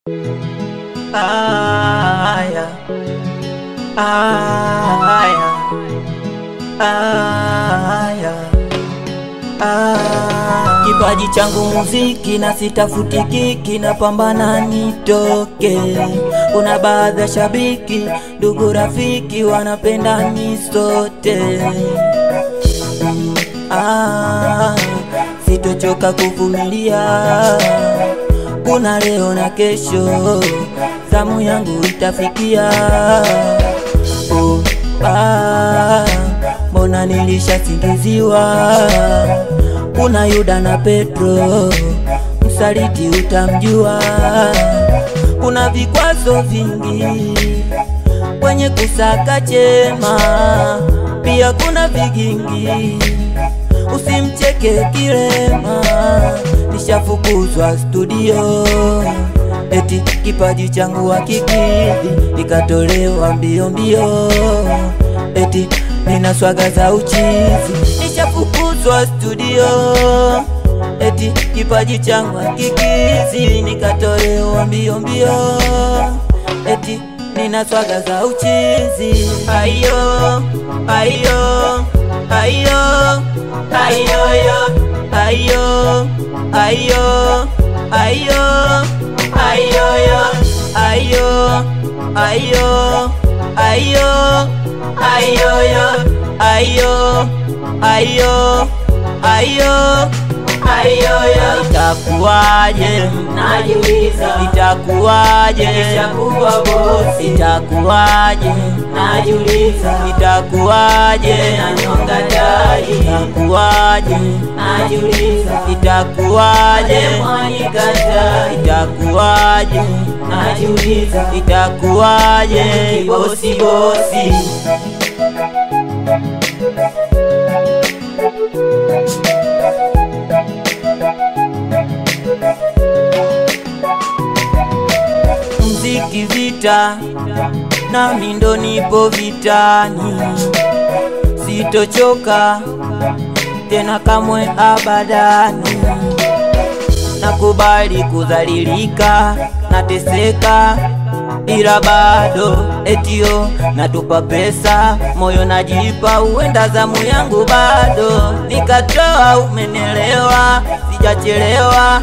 Aya, aya, aya, aya. Kipaji changu muziki na sitafuti kiki, napambana nitoke. Kuna baadhi ya shabiki, ndugu, rafiki wanapenda nisote. Ah, sitochoka kuvumilia, kuna leo na kesho, zamu yangu itafikia. Oh, ah, mbona nilishasingiziwa? Kuna Yuda na Petro, msaliti utamjua. Kuna vikwazo vingi kwenye kusaka chema, pia kuna vigingi usimcheke Kirema, nishafukuzwa studio, eti kipaji changu hakikidhi, nikatolewa mbio mbio, eti nina swaga za uchizi, nishafukuzwa studio, eti kipaji changu hakikidhi, nikatolewa mbio mbio, eti nina swaga za uchizi. Ayo, ayo, ayo, ayo, yo, ayo, ayo, ayo, ayo, yo, ayo, ayo, ayo, ayo, yo, ayo, ayo, ayo, ayo, yo. Itakuwaje? Najiuliza, Itakuwaje? nishakuwa bosi. Itakuwaje? Najiuliza, Itakuwaje? nanyonga dai. Itakuwaje? Najiuliza, Itakuwaje? mwanikatai. Itakuwaje? Najiuliza, Itakuwaje? bosi bosi. Mziki vita, nami ndo nipo vitani, sitochoka tena kamwe abadani. Nakubali kudhalilika, nateseka, ila bado etio natupa pesa, moyo najipa, huenda zamu yangu bado nikatoa. Umenelewa, sijachelewa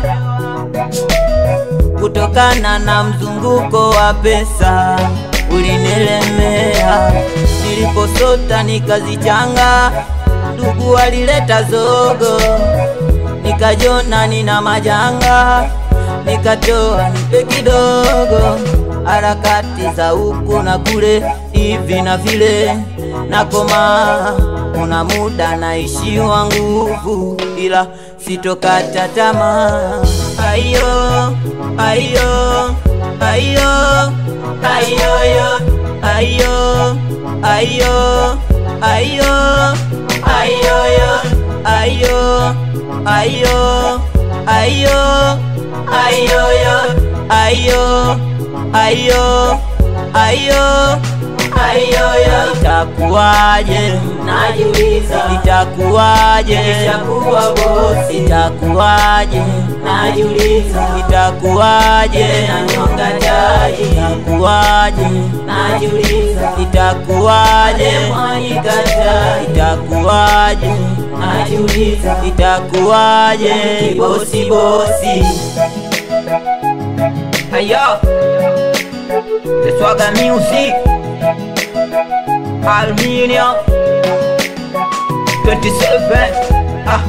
kutokana na mzunguko wa pesa ulinilemea, niliposota nikazichanga, ndugu walileta zogo, nikajona nina majanga, nikatoa nipe kidogo, harakati za huku na kule, hivi na vile, nakoma kuna muda naishiwa nguvu, ila sitokata tamaa. Ayo, ayo, ayo, ayo, yo, ayo, ayo, ayo, ayo, yo, ayo, ayo, ayo, ayo, yo, ayo, ayo, ayo, ayo, yo. Itakuwaje? Najiuliza, Itakuwaje? nishakuwa bosi. Itakuwaje? Najiuliza, Itakuwaje? nanyonga dai. Itakuwaje? Najiuliza, Itakuwaje? mwanikatai. Itakuwaje? Najiuliza, Itakuwaje? bosi bosi. Ayo, the Swagger Music, Aluminium, 27. Ah.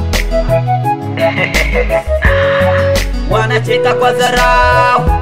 Wanacheka kwa dharau.